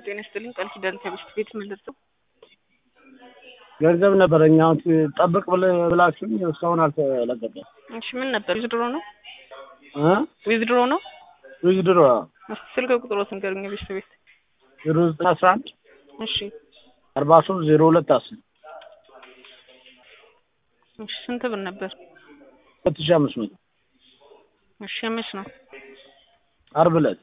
ጤና ይስጥልኝ ቃል ኪዳን ከሚስት ቤት ምልርቱ ገንዘብ ነበረኝ አሁን ጠብቅ ብላችሁኝ እስካሁን አልተለቀቀም። እሺ ምን ነበር? ዊዝድሮ ነው እ ዊዝድሮ ነው። ዊዝድሮ እስኪ ስልክ ቁጥሮት ንገሩኝ። ቤት ቤት ዜሮ ዘጠኝ አስራ አንድ እሺ አርባ ሶስት ዜሮ ሁለት አስር እሺ ስንት ብር ነበር? ሁለት ሺህ አምስት መቶ እሺ መች ነው? አርብ ዕለት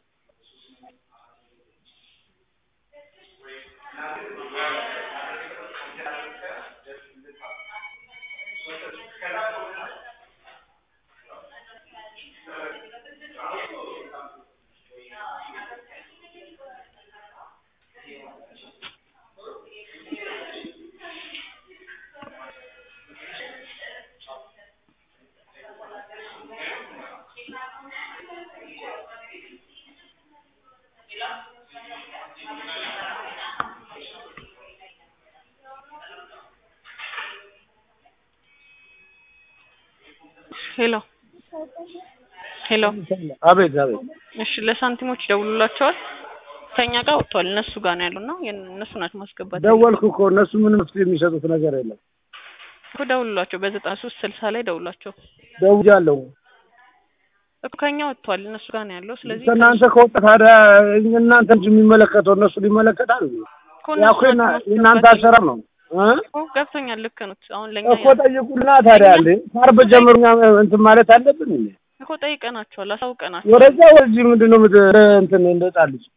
ሄሎ ሄሎ። አቤት አቤት እሺ ለሳንቲሞች ደውሉላቸዋል። ከኛ ጋር ወጥቷል። እነሱ ጋር ነው ያሉና እነሱ ናቸው ማስገባት ደወልኩ እኮ እነሱ ምንም መፍትሄ የሚሰጡት ነገር የለም። እኮ ደውሉላቸው። በዘጠና ሶስት ስልሳ ላይ ደውላቸው ደውያለሁ። እኮ ከኛ ወጥቷል። እነሱ ጋር ነው ያለው። ስለዚህ ከእናንተ ከወጣ ታዲያ እናንተ እንጂ የሚመለከተው እነሱ ሊመለከታል። እኮ ያ እነሱ እኮ ናቸው የና- የእናንተ ማስገባት አሰራር ነው እ እኮ ገብቶኛል። ልክ ነው። አሁን ለኛ እኮ ጠይቁና ታዲያ እንዴ ከአርብ ጀምሮ እኛ እንትን ማለት አለብን እንዴ? እኮ ጠይቀናቸዋል፣ አሳውቀናቸዋል። ወደዛ ወደዚህ ምንድን ነው ምት- እንትን እንደጣል ልጅ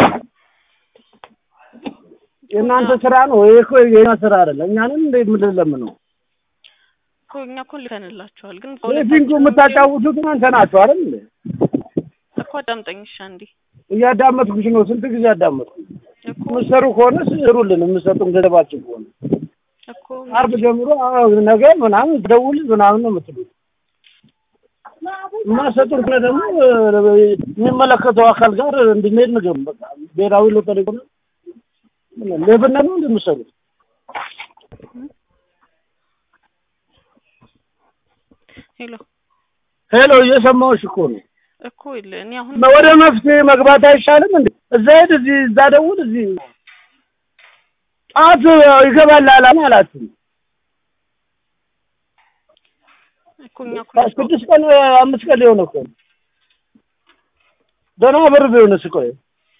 የእናንተ ስራ ነው ይሄ እኮ የኛ ስራ አይደለም። እኛንም እንደ ምንድን ነው እኮ እኛ እኮ ልከንላቸዋል፣ ግን ፊንጎ የምታጫውቱት እናንተ ናችሁ አይደል እንዴ? እኮ አዳምጠኝ እሺ አንዴ እያዳመጥኩሽ ነው። ስንት ጊዜ አዳመጥኩ። እኮ የምትሰሩ ከሆነ ስሩልን፣ የምትሰጡን ገንዘባችን ከሆነ እኮ አርብ ጀምሮ አዎ፣ ነገ ምናምን ደውል ምናምን ነው የምትሉት። የማትሰጡን ከሆነ ደግሞ እ፣ የሚመለከተው አካል ጋር እንድንሄድ ንገሩ። በቃ ብሔራዊ ሎተሪ ሆነ ሌብነት ነው እንደምትሰሩት። ሄሎ ሄሎ፣ እየሰማሁሽ እኮ ነው። እኮ ይል እኔ አሁን ወደ መፍትሄ መግባት አይሻልም እንዴ? እዛ ሄድ፣ እዚህ እዛ ደውል፣ እዚህ ጠዋት ይገባል አላማ አላችሁ። እኮ እኛ እኮ ስድስት ቀን አምስት ቀን ሊሆን እኮ ነው። ደህና ብር ቢሆንስ ቆይ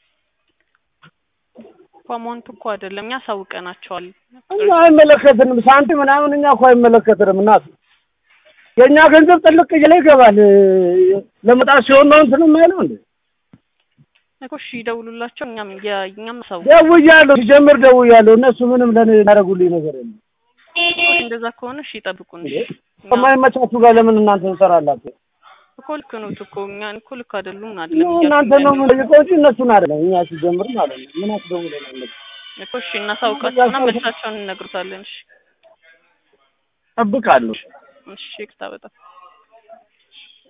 እኮ አማውንት እኮ አይደለም እኛ አሳውቀናቸዋል። እኛ አይመለከትንም። ሳንቲም ምናምን እኛ እኮ አይመለከትንም። እናት የእኛ ገንዘብ ጥልቅ እያለ ይገባል። ለመጣት ሲሆን ነው እንትን የማይለው እንዴ? እኮ እሺ ይደውሉላቸው። እኛም የ- እኛም አሳውቅ ደውያለሁ፣ ሲጀምር ደውያለሁ። እነሱ ምንም ለእኔ ያደረጉልኝ ነገር የለም። እንደዛ ከሆነ እሺ ይጠብቁን። እሺ እኛ ከማይመቻችሁ ጋር ለምን እናንተ እንሰራላችሁ? እኮ ልክ ነው እኮ እኛ እኮ ልክ አይደሉም አይደለም እናንተ ነው የምንጠይቀው እንጂ እነሱን አይደለም። እኛ ሲጀምር ማለት ነው። ምን አስደውለናል? እኮ እሺ እናሳውቃቸውና መልሳቸውን እንነግሩታለን። እሺ ጠብቃለሁ። እሺ ይቅርታ በጣም